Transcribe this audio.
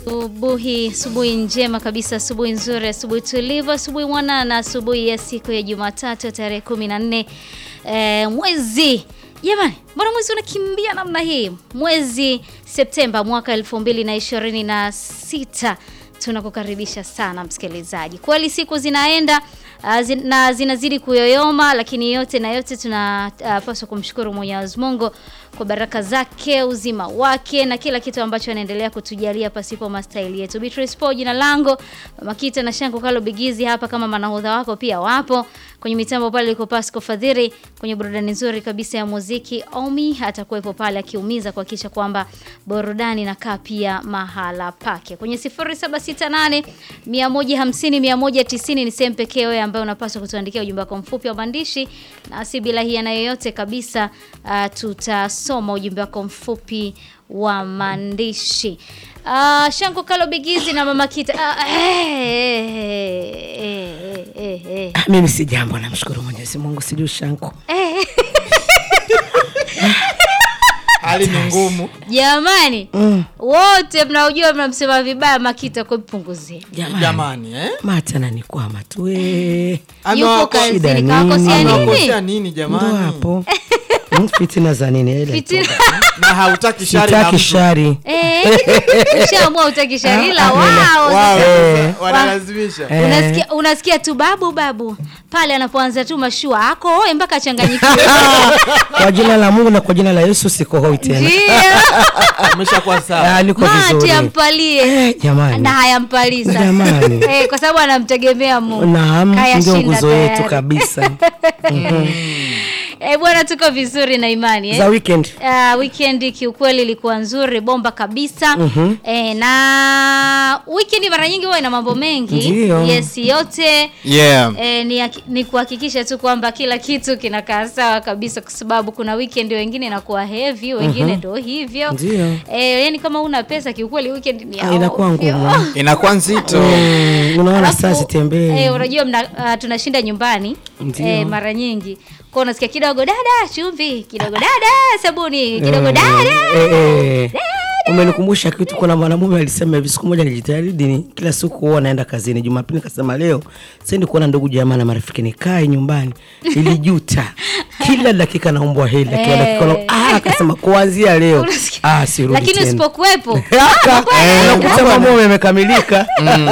Asubuhi, asubuhi njema kabisa, asubuhi nzuri, asubuhi tulivu, asubuhi mwanana, asubuhi ya siku ya Jumatatu tarehe 14 eh, mwezi jamani, mbona mwezi unakimbia namna hii? Mwezi Septemba mwaka 2026 tunakukaribisha sana msikilizaji. Kweli siku zinaenda uh, zin, na zinazidi kuyoyoma, lakini yote na yote tunapaswa uh, kumshukuru Mwenyezi Mungu kwa baraka zake, uzima wake na kila kitu ambacho anaendelea kutujalia pasipo mastahili yetu. Beatrice Po jina langu, Makita na Shango Kalo Bigizi hapa kama manahodha wako pia wapo kwenye mitambo pale liko Pasco Fadhiri, kwenye burudani nzuri kabisa ya muziki Omi atakuwepo pale akiumiza kuhakikisha kwamba burudani inakaa pia mahala pake. Kwenye 0768 150 190 ni sehemu pekee wewe ambayo unapaswa kutuandikia ujumbe wako mfupi wa maandishi, nasi bila hiana yoyote kabisa uh, tutasoma ujumbe wako mfupi wa maandishi. Uh, Shanko Kalo Bigizi na Mama Kita. Uh, eh, eh, eh, eh, eh. Ah, mimi si jambo, namshukuru Mwenyezi Mungu, sijui shanko Eh, hali ni ngumu. Jamani wote mnaojua mnamsema vibaya Makita kwa mpunguzeni. jamani, Jamani, eh? mata ananikwama tu eh. Yupo Amewako- shida kazini nini? kawakosea amewakosea nini? nini ndo jamani? hapo Mm, fitina za nini ile Fitina. Na hautaki shari na sitaki mtu. shari Eh, ushaamua utaki shari ila Ah, wao. Wao Eh. sasa wanalazimisha. Eh. Unasikia, unasikia tu babu babu pale anapoanza tu mashua ako oe mpaka achanganyikiwe. kwa jina la Mungu na kwa jina la Yesu sikohoi tena Ndio. Umeshakuwa sawa. Ah, niko Mati vizuri ampalie Eh, jamani na hayampalii sasa. Jamani. Eh, kwa sababu anamtegemea Mungu. naam ndio Kayashinda nguzo yetu tayari. kabisa Eh, bwana tuko vizuri na imani eh. za weekend Uh, weekend kiukweli ilikuwa nzuri bomba kabisa eh, na weekend mara nyingi huwa ina mambo mengi Ndio. yes yote Yeah. eh, ni, haki- ni kuhakikisha tu kwamba kila kitu kinakaa sawa kabisa kwa sababu kuna weekend wengine inakuwa heavy wengine ndo hivyo Ndio. eh, yani kama una pesa kiukweli weekend ni ya Ah, inakuwa ovyo. ngumu Inakuwa nzito. Mm, unaona Alafu, saa sitembee eh, unajua mna, uh, tunashinda nyumbani Ndio. eh, mara nyingi kwa unasikia kidogo dada chumvi kidogo dada sabuni kidogo dada Eh, eh. umenikumbusha kitu kuna mwanamume alisema hivi siku moja nilijitahidi ni kila siku huwa naenda kazini jumapili nikasema leo sendi kuona ndugu jamaa na marafiki nikae nyumbani nilijuta kila dakika naombwa hela kila Eh. dakika na- ah akasema kuanzia leo Unasikia? ah sirudi lakini tena usipokuwepo Aka, unakuta mambo yamekamilika